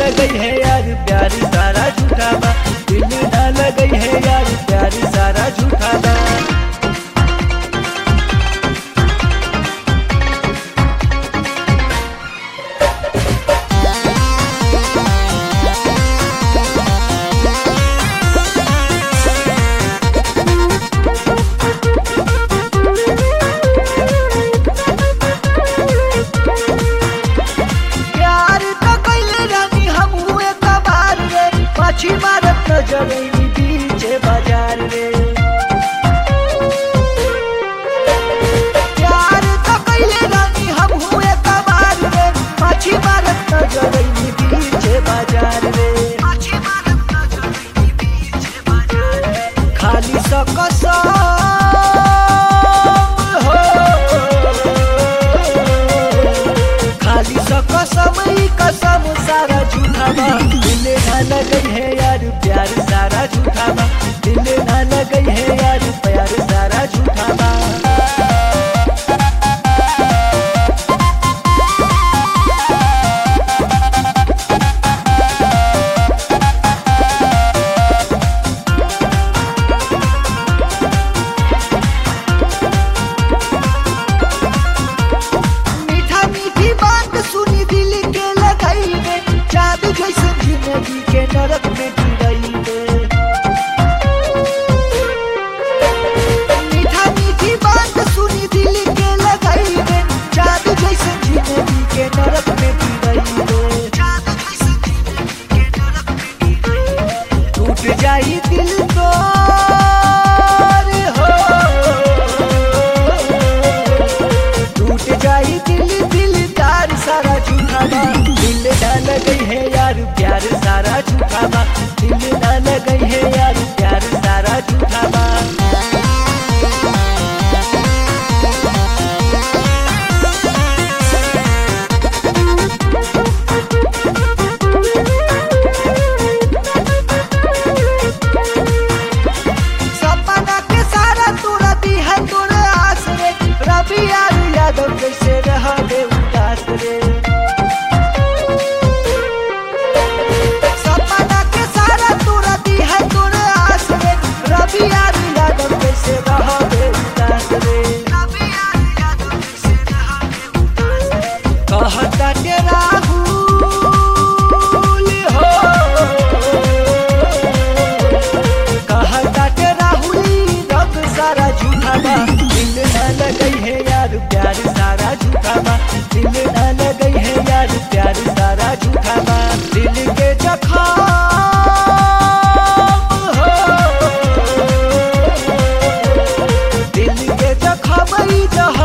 लगई है यार प्यारी सारा झूठा बा दिल ना लगई है यार प्यारी सारा झूठा बा प्यार तो कैले रानी हम हुए कबार रे पाछी मारत नजर ई बीचे बाजार रे प्यार तो कैले रानी हम हुए कबार रे पाछी मारत नजर ई बीचे बाजार रे खाली स कसम हो खाली स कसम ही कसम सारा झूठा बा दिल ना लगई है यार प्यार सारा झूठा बा दिल ना लगई है यार प्यार सारा झूठा बा मीठा मीठी बात सुनी दिल के लगाई रे जादू जैसे जिंदगी के नरक में गिरई रे मीठा मीठी बात सुनी दिल के लगाई रे जादू जैसे जिंदगी के नरक में गिरई रे टूट जाई दिल तो हो टूट जाई दिल दिल तार सारा झूठा बा दिल ना लगई है यार प्यार सारा झूठा बा दिल ना लगई है यार प्यार सारा झूठा बा सपना के सारा तोरा दी है तोरे आस रे रवि यार यादव कैसे रह दे उदास रे सपना के सारा तोरा दी है तोरे आस रे रवि यार यादव कैसे रह दे उदास रे कहता के राहुल हो कहता के राहुली रब सारा झूठा बा दिल ना लगई है यार प्यार सारा झूठा बा दिल ना लगई है यार प्यार सारा झूठा बा दिल के जखम हो दिल के जखम ई जह